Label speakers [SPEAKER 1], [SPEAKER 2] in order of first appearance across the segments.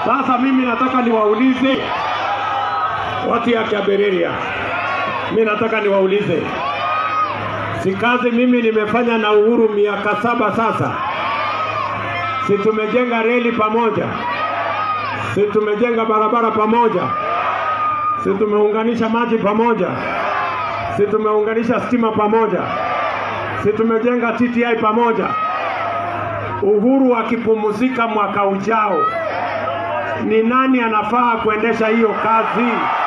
[SPEAKER 1] Sasa mimi nataka niwaulize watu ya Kabereria, mi nataka niwaulize, si kazi mimi nimefanya na Uhuru miaka saba sasa? Si tumejenga reli pamoja? Si tumejenga barabara pamoja? Si tumeunganisha maji pamoja? Si tumeunganisha stima pamoja? Si tumejenga TTI pamoja? Uhuru akipumzika mwaka ujao, ni nani anafaa kuendesha hiyo kazi?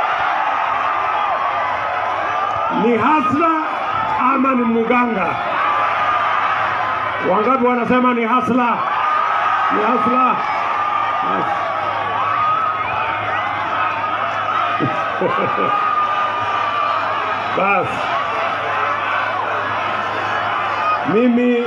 [SPEAKER 1] Ni Hasla ama ni Muganga? Wangapi wanasema ni Hasla? Ni Hasla. Bas, mimi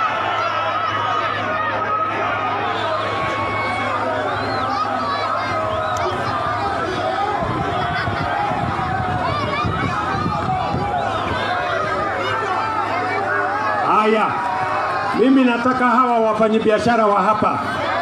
[SPEAKER 1] haya, mimi nataka hawa wafanyabiashara wa hapa,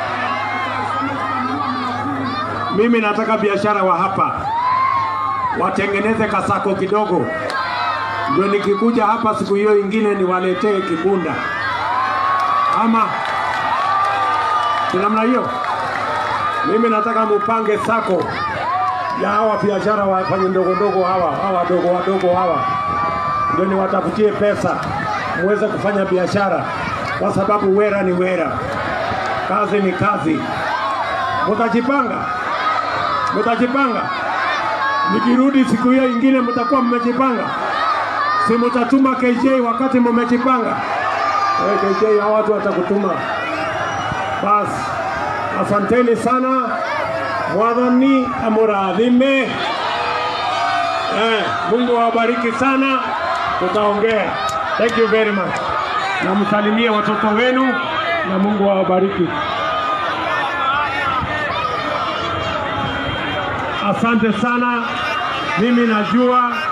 [SPEAKER 1] mimi nataka biashara wa hapa watengeneze kasako kidogo, ndio nikikuja hapa siku hiyo ingine niwaletee kibunda, ama si namna hiyo. Mimi nataka mupange sako ya hawa biashara wafanye ndogo ndogo hawa hawa wadogo wadogo hawa, ndio niwatafutie pesa muweze kufanya biashara, kwa sababu wera ni wera, kazi ni kazi. Mutajipanga, mutajipanga nikirudi siku hiyo ingine mtakuwa mmejipanga, si mtatuma KJ wakati mmejipanga? Hey, KJ hao watu watakutuma. Basi, asanteni sana, Mwathani amurathime. Eh, Mungu awabariki sana, tutaongea. Thank you very much, na msalimie watoto wenu na Mungu awabariki. Asante sana. Mimi najua